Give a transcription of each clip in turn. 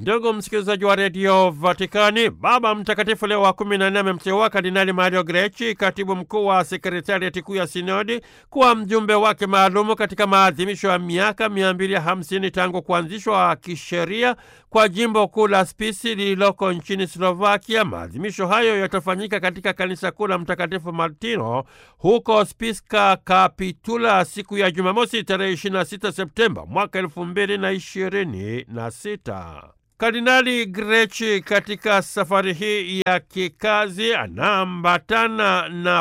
Ndugu msikilizaji wa redio Vatikani, Baba Mtakatifu Leo wa kumi na nne amemteua Kardinali Mario Grechi, katibu mkuu wa sekretariati kuu ya sinodi, kuwa mjumbe wake maalumu katika maadhimisho ya miaka mia mbili hamsini tangu kuanzishwa kisheria kwa jimbo kuu la Spisi lililoko nchini Slovakia. Maadhimisho hayo yatafanyika katika kanisa kuu la Mtakatifu Martino huko Spiska Kapitula siku ya Jumamosi tarehe 26 Septemba mwaka elfu mbili na ishirini na sita. Kardinali Grechi katika safari hii ya kikazi anaambatana na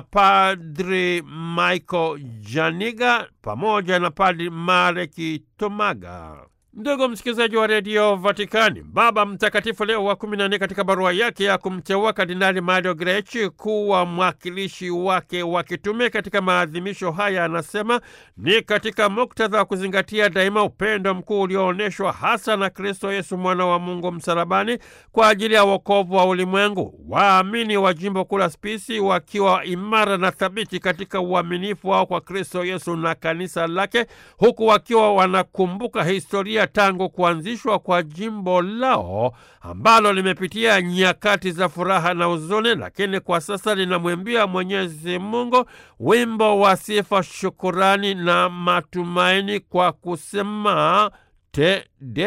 Padri Michael Janiga pamoja na Padri Mareki Tomaga. Ndugu msikilizaji wa redio Vatikani, Baba Mtakatifu Leo wa kumi na nne katika barua yake ya kumteua Kardinali Mario Grechi kuwa mwakilishi wake wa kitume katika maadhimisho haya anasema ni katika muktadha wa kuzingatia daima upendo mkuu ulioonyeshwa hasa na Kristo Yesu mwana wa Mungu msalabani kwa ajili ya wokovu wa ulimwengu. Waamini wa jimbo kuu la Spisi wakiwa imara na thabiti katika uaminifu wao kwa Kristo Yesu na kanisa lake, huku wakiwa wanakumbuka historia tangu kuanzishwa kwa jimbo lao ambalo limepitia nyakati za furaha na huzuni, lakini kwa sasa linamwimbia Mwenyezi Mungu wimbo wa sifa, shukurani na matumaini kwa kusema Te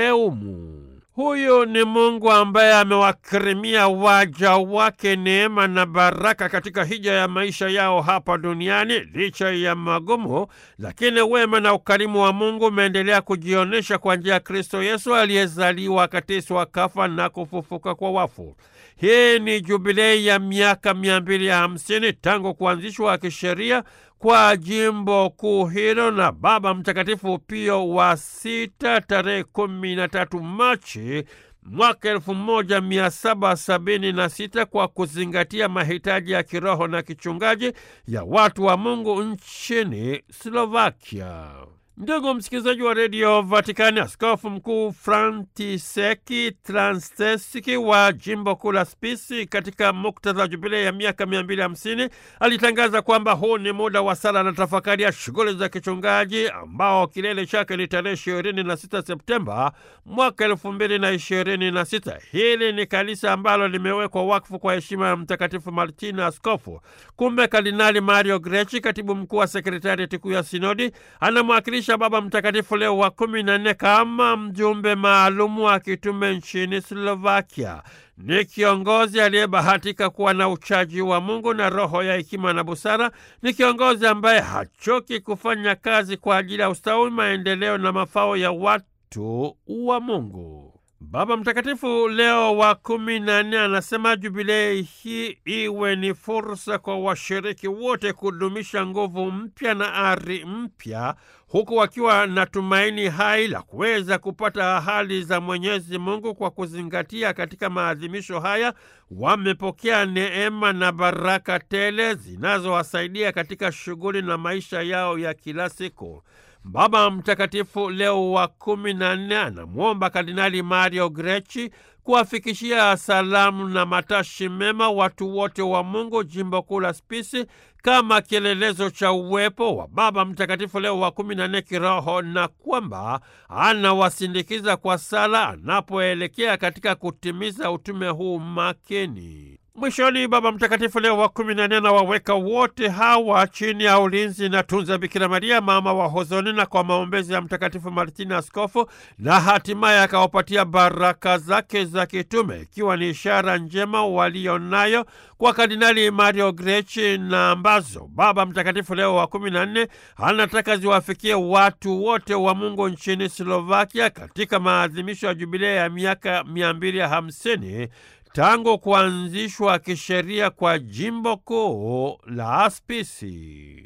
Deumu. Huyu ni Mungu ambaye amewakirimia waja wake neema na baraka katika hija ya maisha yao hapa duniani. Licha ya magumu, lakini wema na ukarimu wa Mungu umeendelea kujionyesha kwa njia ya Kristo Yesu aliyezaliwa, akateswa, kafa na kufufuka kwa wafu. Hii ni jubilei ya miaka mia mbili ya hamsini tangu kuanzishwa kisheria kwa jimbo kuu hilo na Baba Mtakatifu Pio wa sita tarehe kumi na tatu Machi mwaka elfu moja mia saba sabini na sita kwa kuzingatia mahitaji ya kiroho na kichungaji ya watu wa Mungu nchini Slovakia. Ndugu msikilizaji wa redio Vatikani, askofu mkuu Frantiseki Transtesiki wa jimbo kuu la Spisi katika muktadha wa jubilei ya miaka mia mbili hamsini alitangaza kwamba huu ni muda wa sala na tafakari ya shughuli za kichungaji ambao kilele chake ni tarehe ishirini na sita Septemba mwaka elfu mbili na ishirini na sita. Hili ni kanisa ambalo limewekwa wakfu kwa heshima ya Mtakatifu Martina askofu. Kumbe Kardinali Mario Grechi, katibu mkuu wa sekretariati kuu ya sinodi, anamwakilisha Baba Mtakatifu Leo wa kumi na nne kama mjumbe maalumu wa kitume nchini Slovakia. Ni kiongozi aliyebahatika kuwa na uchaji wa Mungu na roho ya hekima na busara. Ni kiongozi ambaye hachoki kufanya kazi kwa ajili ya ustawi, maendeleo na mafao ya watu wa Mungu. Baba Mtakatifu Leo wa kumi na nne anasema jubilei hii iwe ni fursa kwa washiriki wote kudumisha nguvu mpya na ari mpya, huku wakiwa na tumaini hai la kuweza kupata ahadi za Mwenyezi Mungu. Kwa kuzingatia katika maadhimisho haya, wamepokea neema na baraka tele zinazowasaidia katika shughuli na maisha yao ya kila siku. Baba Mtakatifu Leo wa kumi na nne anamwomba Kardinali Mario Grechi kuwafikishia salamu na matashi mema watu wote wa Mungu jimbo kuu la Spisi kama kielelezo cha uwepo wa Baba Mtakatifu Leo wa kumi na nne kiroho na kwamba anawasindikiza kwa sala anapoelekea katika kutimiza utume huu makini. Mwishoni, Baba Mtakatifu Leo wa kumi na nne anawaweka wote hawa chini ya ulinzi na tunza Bikira Maria mama wa hozoni na kwa maombezi ya Mtakatifu Martina askofu, na hatimaye akawapatia baraka zake za kitume, ikiwa ni ishara njema walionayo kwa Kardinali Mario Grechi na ambazo Baba Mtakatifu Leo wa kumi na nne anataka ziwafikie watu wote wa Mungu nchini Slovakia katika maadhimisho ya jubilei ya miaka mia mbili hamsini tangu kuanzishwa kisheria kwa jimbo kuu la Aspisi.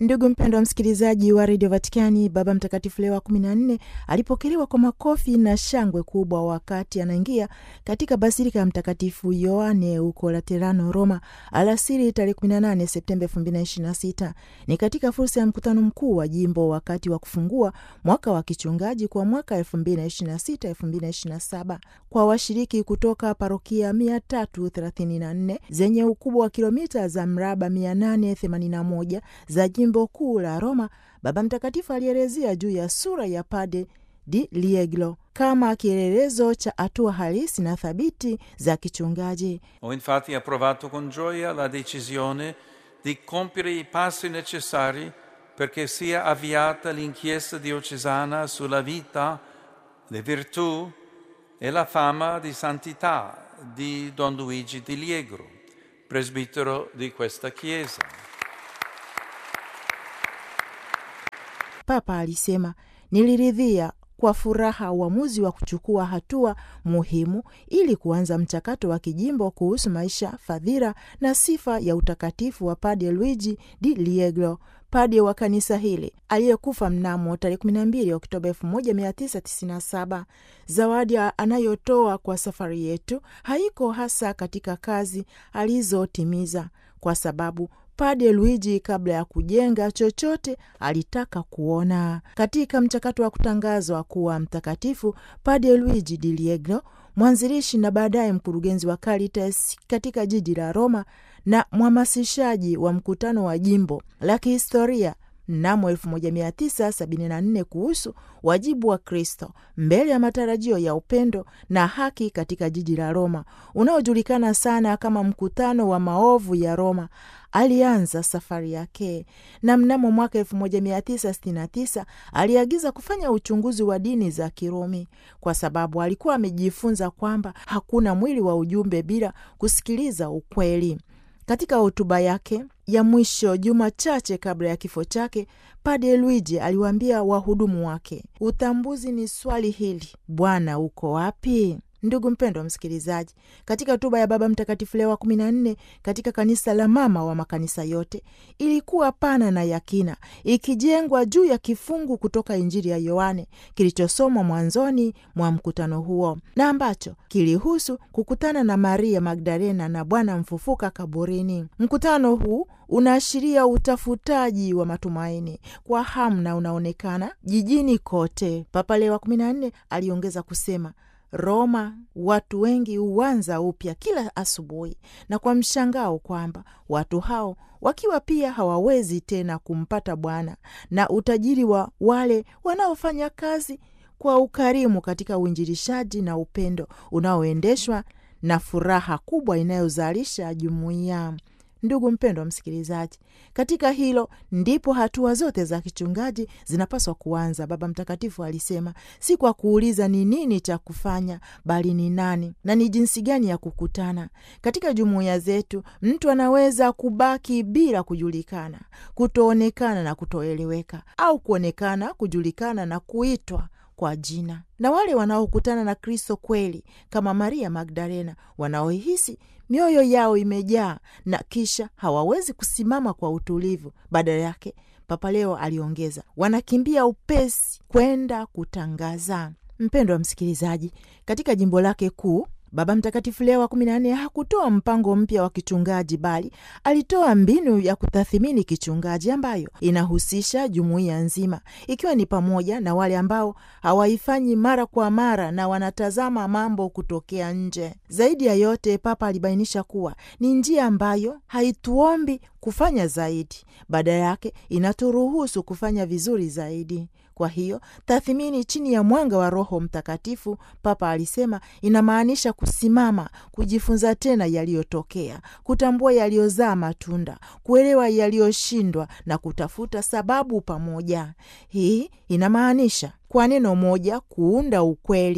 Ndugu mpendwa msikilizaji wa redio Vatikani, Baba Mtakatifu Leo wa kumi na nne alipokelewa kwa makofi na shangwe kubwa wakati anaingia katika basilika ya Mtakatifu Yoane huko Laterano, Roma, alasiri tarehe 18 Septemba 2026. Ni katika fursa ya mkutano mkuu wa jimbo wakati wa kufungua mwaka wa kichungaji kwa mwaka 2026-2027 kwa washiriki kutoka parokia 334 zenye ukubwa wa kilomita za mraba 881 za jimbo kuu la Roma. Baba Mtakatifu alielezea juu ya sura ya Padre di Liegro kama kielelezo cha hatua halisi na thabiti za kichungaji. Ho infatti approvato con gioia la decisione di compiere i passi necessari perché sia avviata l'inchiesta diocesana sulla vita, le virtù e la fama di santità di Don Luigi di Liegro, presbitero di questa chiesa. Papa alisema, niliridhia kwa furaha uamuzi wa kuchukua hatua muhimu ili kuanza mchakato wa kijimbo kuhusu maisha, fadhila na sifa ya utakatifu wa Padre Luigi di Liegro, pade wa kanisa hili aliyekufa mnamo tarehe 12 Oktoba 1997. Zawadi anayotoa kwa safari yetu haiko hasa katika kazi alizotimiza, kwa sababu Padre Luigi kabla ya kujenga chochote alitaka kuona. Katika mchakato wa kutangazwa kuwa mtakatifu, Padre Luigi di Liegro, mwanzilishi na baadaye mkurugenzi wa Caritas katika jiji la Roma na mhamasishaji wa mkutano wa jimbo la kihistoria mnamo 1974 kuhusu wajibu wa Kristo mbele ya matarajio ya upendo na haki katika jiji la Roma unaojulikana sana kama mkutano wa maovu ya Roma. Alianza safari yake na mnamo mwaka 1969 aliagiza kufanya uchunguzi wa dini za Kirumi kwa sababu alikuwa amejifunza kwamba hakuna mwili wa ujumbe bila kusikiliza ukweli. Katika hotuba yake ya mwisho juma chache kabla ya kifo chake, Padre Luigi aliwaambia wahudumu wake, utambuzi ni swali hili, Bwana uko wapi? Ndugu mpendwa msikilizaji, katika hotuba ya Baba Mtakatifu Leo wa kumi na nne katika kanisa la mama wa makanisa yote ilikuwa pana na yakina, ikijengwa juu ya kifungu kutoka Injili ya Yohane kilichosomwa mwanzoni mwa mkutano huo na ambacho kilihusu kukutana na Maria Magdalena na Bwana mfufuka kaburini. Mkutano huu unaashiria utafutaji wa matumaini kwa hamu na unaonekana jijini kote. Papa Leo wa kumi na nne aliongeza kusema Roma watu wengi huanza upya kila asubuhi, na kwa mshangao kwamba watu hao wakiwa pia hawawezi tena kumpata Bwana na utajiri wa wale wanaofanya kazi kwa ukarimu katika uinjilishaji na upendo unaoendeshwa na furaha kubwa inayozalisha jumuiya. Ndugu mpendwa msikilizaji, katika hilo ndipo hatua zote za kichungaji zinapaswa kuanza. Baba Mtakatifu alisema, si kwa kuuliza ni nini cha kufanya, bali ni nani na ni jinsi gani ya kukutana. Katika jumuiya zetu, mtu anaweza kubaki bila kujulikana, kutoonekana na kutoeleweka, au kuonekana, kujulikana na kuitwa kwa jina. Na wale wanaokutana na Kristo kweli kama Maria Magdalena, wanaohisi mioyo yao imejaa na kisha hawawezi kusimama kwa utulivu, badala yake, Papa Leo aliongeza, wanakimbia upesi kwenda kutangaza. Mpendwa msikilizaji, katika jimbo lake kuu Baba Mtakatifu Leo wa kumi na nne hakutoa mpango mpya wa kichungaji, bali alitoa mbinu ya kutathimini kichungaji ambayo inahusisha jumuiya nzima, ikiwa ni pamoja na wale ambao hawaifanyi mara kwa mara na wanatazama mambo kutokea nje. Zaidi ya yote, Papa alibainisha kuwa ni njia ambayo haituombi kufanya zaidi, badala yake inaturuhusu kufanya vizuri zaidi. Kwa hiyo tathmini chini ya mwanga wa Roho Mtakatifu, Papa alisema, inamaanisha kusimama, kujifunza tena yaliyotokea, kutambua yaliyozaa matunda, kuelewa yaliyoshindwa na kutafuta sababu pamoja. Hii inamaanisha kwa neno moja, kuunda ukweli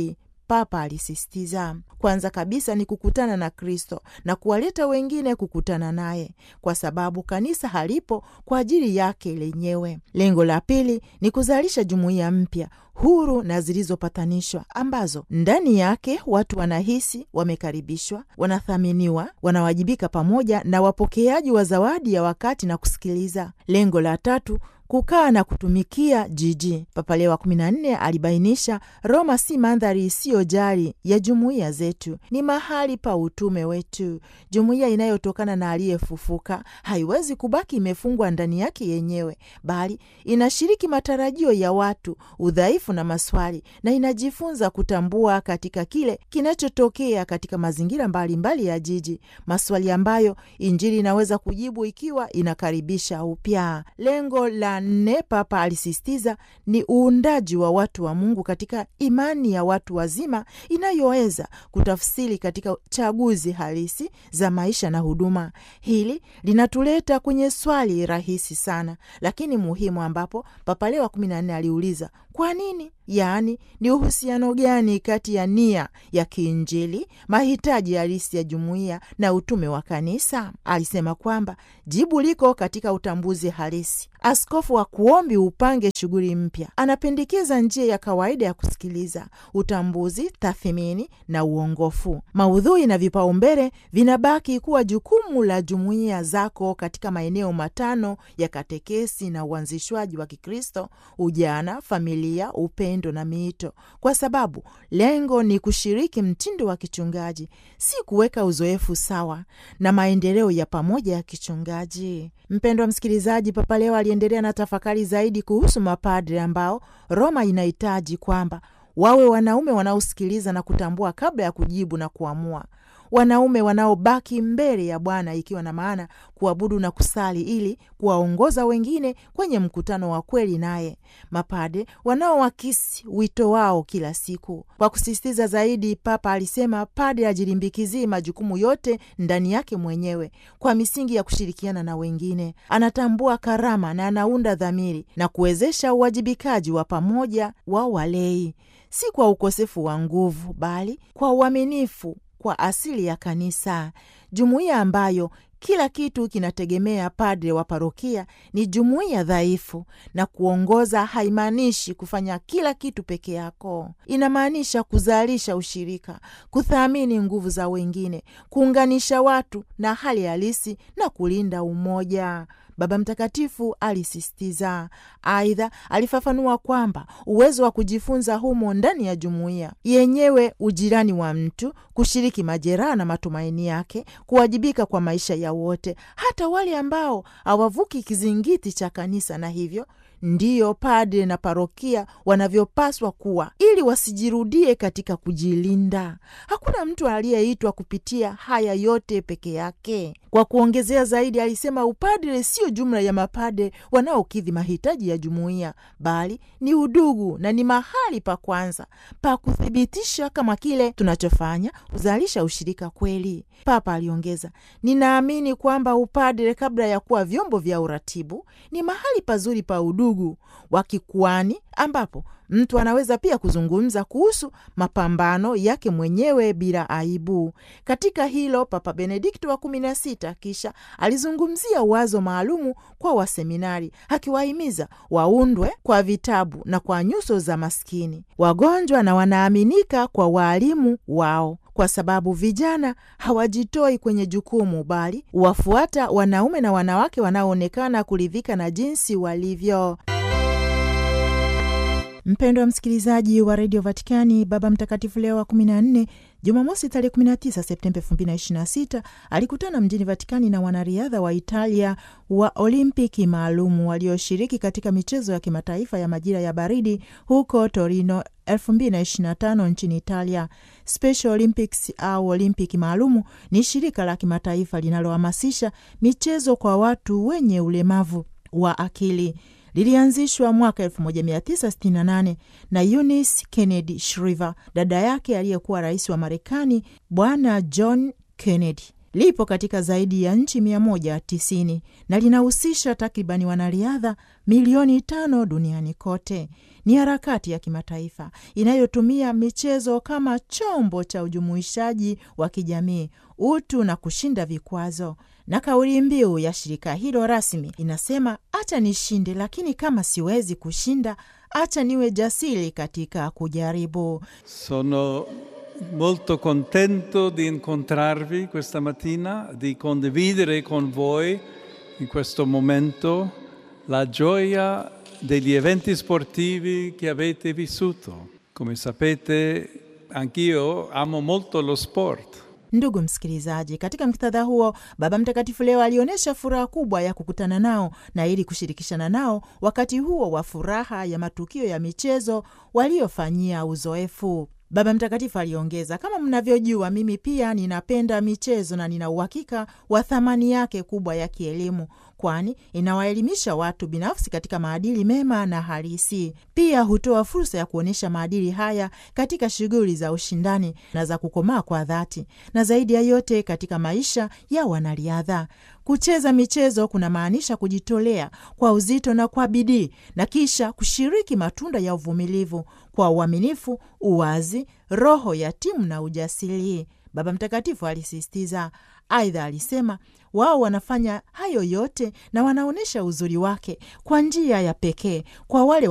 Papa alisisitiza. Kwanza kabisa ni kukutana na Kristo na kuwaleta wengine kukutana naye, kwa sababu kanisa halipo kwa ajili yake lenyewe. Lengo la pili ni kuzalisha jumuiya mpya huru na zilizopatanishwa ambazo ndani yake watu wanahisi wamekaribishwa, wanathaminiwa, wanawajibika pamoja na wapokeaji wa zawadi ya wakati na kusikiliza. Lengo la tatu kukaa na kutumikia jiji. Papa Leo wa kumi na nne alibainisha, Roma si mandhari isiyojali ya jumuiya zetu, ni mahali pa utume wetu. Jumuiya inayotokana na aliyefufuka haiwezi kubaki imefungwa ndani yake yenyewe, bali inashiriki matarajio ya watu, udhaifu na maswali, na inajifunza kutambua katika kile kinachotokea katika mazingira mbalimbali mbali ya jiji, maswali ambayo Injili inaweza kujibu ikiwa inakaribisha upya. Lengo la nne, Papa alisisitiza ni uundaji wa watu wa Mungu katika imani ya watu wazima inayoweza kutafsiri katika chaguzi halisi za maisha na huduma. Hili linatuleta kwenye swali rahisi sana lakini muhimu, ambapo Papa Leo wa kumi na nne aliuliza kwa nini? Yaani, ni uhusiano gani kati ya nia ya kiinjili, mahitaji halisi ya jumuiya na utume wa kanisa? Alisema kwamba jibu liko katika utambuzi halisi. Askofu wa kuombi upange shughuli mpya, anapendekeza njia ya kawaida ya kusikiliza, utambuzi, tathmini na uongofu. Maudhui na vipaumbele vinabaki kuwa jukumu la jumuiya zako katika maeneo matano ya katekesi na uanzishwaji wa Kikristo: ujana, familia, upendo na miito, kwa sababu lengo ni kushiriki mtindo wa kichungaji, si kuweka uzoefu sawa na maendeleo ya pamoja ya kichungaji. Mpendwa msikilizaji, Papa Leo aliendelea na tafakari zaidi kuhusu mapadre ambao Roma inahitaji kwamba wawe wanaume wanaosikiliza na kutambua kabla ya kujibu na kuamua wanaume wanaobaki mbele ya Bwana, ikiwa na maana kuabudu na kusali ili kuwaongoza wengine kwenye mkutano wa kweli naye, mapade wanaoakisi wito wao kila siku. Kwa kusisitiza zaidi, Papa alisema pade ajilimbikizie majukumu yote ndani yake mwenyewe kwa misingi ya kushirikiana na wengine. Anatambua karama na anaunda dhamiri na kuwezesha uwajibikaji wa pamoja wa walei, si kwa ukosefu wa nguvu, bali kwa uaminifu kwa asili ya kanisa. Jumuiya ambayo kila kitu kinategemea padre wa parokia ni jumuiya dhaifu, na kuongoza haimaanishi kufanya kila kitu peke yako. Inamaanisha kuzalisha ushirika, kuthamini nguvu za wengine, kuunganisha watu na hali halisi na kulinda umoja. Baba Mtakatifu alisisitiza. Aidha, alifafanua kwamba uwezo wa kujifunza humo ndani ya jumuiya yenyewe, ujirani wa mtu, kushiriki majeraha na matumaini yake, kuwajibika kwa maisha ya wote, hata wale ambao hawavuki kizingiti cha kanisa, na hivyo ndiyo padre na parokia wanavyopaswa kuwa ili wasijirudie katika kujilinda. Hakuna mtu aliyeitwa kupitia haya yote peke yake. Kwa kuongezea zaidi, alisema upadre sio jumla ya mapadre wanaokidhi mahitaji ya jumuiya, bali ni udugu na ni mahali pa kwanza pa kuthibitisha kama kile tunachofanya huzalisha ushirika kweli. Papa aliongeza, ninaamini kwamba upadre kabla ya kuwa vyombo vya uratibu ni mahali pazuri pa udugu wa kikuani ambapo mtu anaweza pia kuzungumza kuhusu mapambano yake mwenyewe bila aibu. Katika hilo, Papa Benedikto wa kumi na sita kisha alizungumzia wazo maalumu kwa waseminari, akiwahimiza waundwe kwa vitabu na kwa nyuso za maskini, wagonjwa na wanaaminika kwa waalimu wao kwa sababu vijana hawajitoi kwenye jukumu bali wafuata wanaume na wanawake wanaoonekana kuridhika na jinsi walivyo. Mpendwa msikilizaji wa redio Vatikani, Baba Mtakatifu Leo wa 14 Jumamosi tarehe 19 Septemba 2026 alikutana mjini Vatikani na wanariadha wa Italia wa Olimpiki maalumu walioshiriki katika michezo ya kimataifa ya majira ya baridi huko Torino 2025 nchini Italia. Special Olympics au Olimpiki maalumu ni shirika la kimataifa linalohamasisha michezo kwa watu wenye ulemavu wa akili lilianzishwa mwaka 1968 na Eunice Kennedy Shriver, dada yake aliyekuwa rais wa Marekani Bwana John Kennedy. lipo katika zaidi ya nchi 190 na linahusisha takribani wanariadha milioni tano duniani kote. Ni harakati ya kimataifa inayotumia michezo kama chombo cha ujumuishaji wa kijamii, utu na kushinda vikwazo. Na kauli mbiu ya shirika hilo rasmi inasema, acha nishinde, lakini kama siwezi kushinda, acha niwe jasiri katika kujaribu. Sono molto contento di incontrarvi questa mattina, di condividere con voi in questo momento la gioia degli eventi sportivi che avete vissuto. Come sapete, anch'io amo molto lo sport. Ndugu msikilizaji, katika muktadha huo, Baba Mtakatifu leo alionyesha furaha kubwa ya kukutana nao na ili kushirikishana nao wakati huo wa furaha ya matukio ya michezo waliofanyia uzoefu. Baba Mtakatifu aliongeza, kama mnavyojua, mimi pia ninapenda michezo na nina uhakika wa thamani yake kubwa ya kielimu, kwani inawaelimisha watu binafsi katika maadili mema na halisi. Pia hutoa fursa ya kuonyesha maadili haya katika shughuli za ushindani na za kukomaa kwa dhati, na zaidi ya yote katika maisha ya wanariadha. Kucheza michezo kunamaanisha kujitolea kwa uzito na kwa bidii, na kisha kushiriki matunda ya uvumilivu kwa uaminifu, uwazi, roho ya timu na ujasiri, Baba Mtakatifu alisisitiza. Aidha alisema wao wanafanya hayo yote na wanaonyesha uzuri wake kwa njia ya pekee kwa wale